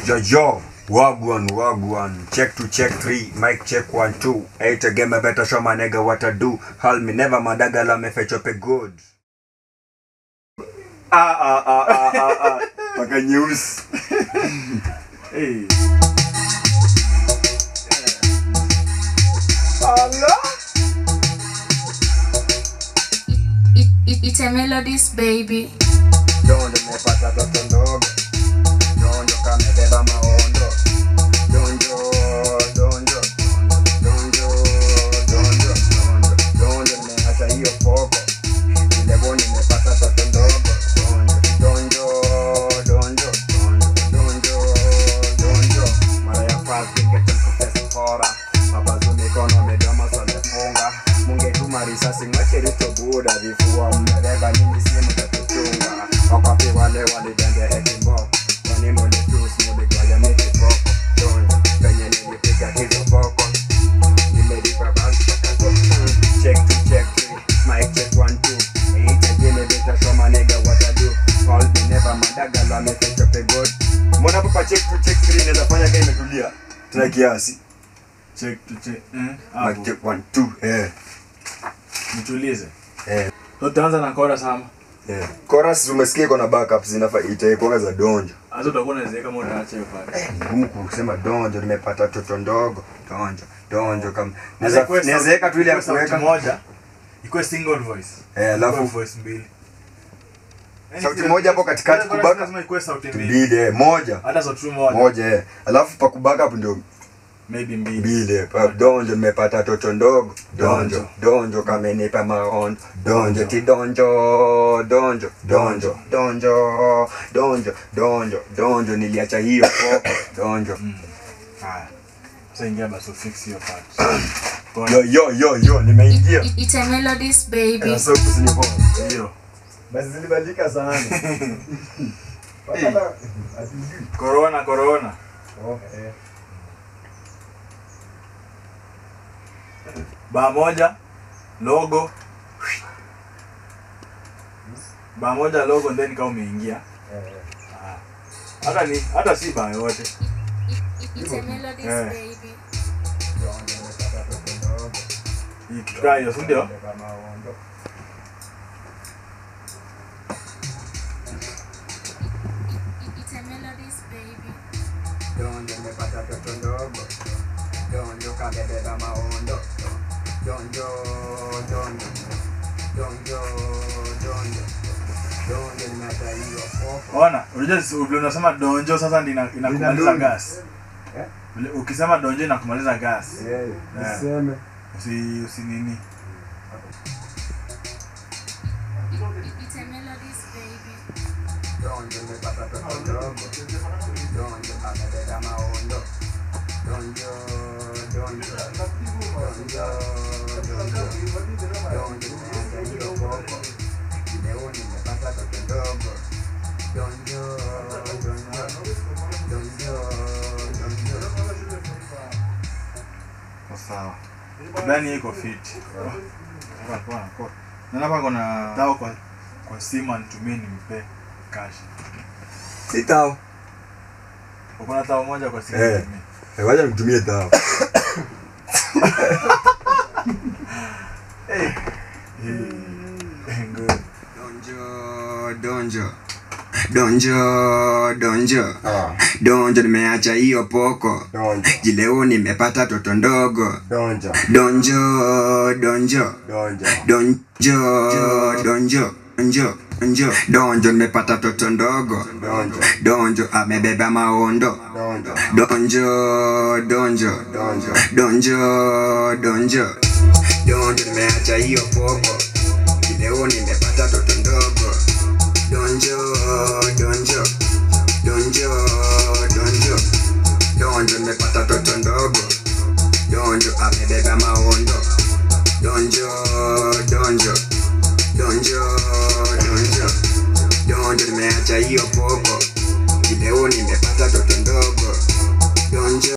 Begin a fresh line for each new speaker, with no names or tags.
Yo, yo, wagwan, wagwan. Check to check three, mic check one, two. Eight again, I better show my nigga what I do. Hal me never madagala me fetch up a good. Ah, ah, ah, ah, ah, ah. Paka news.
Hey.
It, it, it's a melodies, baby.
Donjo nimepata toto ndogo. Donjo kamebeba maondo. Donjo, donjo, donjo, donjo, donjo, donjo nimeacha hiyo poko. Ile boni nimepata toto ndogo. Donjo, donjo, donjo, donjo, donjo. Mara ya first ningeta kufesa hora. Mabazu mikono midomo somefunga. Mungetuma risasi mwacherito buda vifua mmebeba nini simu tatuchunga wakapi wale walidende ekimbo kwani mulitus muligwaya mikipoko donjo penye nilipiga hizo poko nimelipa banki check to check three mic check one two eight again beta show my nigga what I do call me never madaga la me fetch up a good mbona hapa check to check three inaweza fanya kama imetulia tuna kiasi
Check to check. Eh,
mic
hapo.
check one two eh
Nitulize.
eh
So tutaanza na chorus ama.
eh chorus umesikia iko na backup zinafaa itaikuwa za donjo
Hata utakuwa unaziweka kama utaacha hiyo pale.
ngumu kusema donjo nimepata toto ndogo donjo donjo kama
Naweza kuwe
naweza
sauti-
weka tu ile ya
ikuwe sauti
kuweka
moja. Ikuwe single voice.
eh
Ikuwe
alafu
voice mbili. Yaani
Sauti
kila-
moja hapo katikati
kila chorus
kubaka.
lazima ikuwe sauti mbili.
mbili eh moja
Hata sauti tu moja.
moja eh alafu pa kubaka hapo ndio
Maybe mbili.
mbili eh pa donjo nimepata toto ndogo donjo
Donjo.
donjo kamenipa maondo donjo ti donjo donjo donjo donjo donjo donjo donjo niliacha hiyo poko donjo
Haya. Sasa ingia basi ufix hiyo part. Chorus.
yo yo yo yo
It,
nimeingia
it, it's a melodies, baby.
Eh, sauti zinipo
Hiyo.
basi zilibadilika sana
Corona, corona. Baa moja logo baa moja logo then kama umeingia Ah. hata ni hata si baa yote
It, it's a melodies,
Eh.
baby.
Hii kitu kaa hiyo si ndio
It, it's a melodies, baby.
donjo nimepata toto ndogo donjo kabebeba maondo donjo donjo donjo donjo donjo nimeacha hiyo poko
ona unajua si- vile unasema donjo sasa ndi ina- inakumaliza
Inadunga.
gas
Eh?
Vile ukisema donjo inakumaliza gas
Eh,
Eh.
useme
usi usi nini
It, it, it's a melodies, baby.
donjo nimepata toto ndogo donjo kabebeba maondo donjo donjo donjo donjo donjo nimeacha hiyo poko leo nimepata toto ndogo donjo donjo donjo donjo
Kwa sawa ndani iko fit Hapa kwa kwa na hapa kuna tao kwa kwa simu anitumie nimpe cash
sitao
uko na tao moja kwa simu
Eh.
nitumie
wacha nitumie tao
good
Donjo, donjo, donjo, donjo, donjo, nimeacha hiyo poko
donjo
jileo, nimepata toto ndogo.
donjo
Donjo, donjo,
donjo
donjo, donjo, donjo, donjo, donjo, nimepata toto ndogo.
donjo
Donjo, amebeba maondo.
donjo
Donjo, donjo,
donjo
donjo, donjo, donjo, nimeacha hiyo poko leo, nimepata toto ndogo. Donjo, donjo, donjo, donjo, donjo, nimepata toto ndogo. Donjo, amebeba maondo. Donjo, donjo, donjo, donjo, donjo, nimeacha hiyo poko leo, nimepata toto ndogo. Donjo.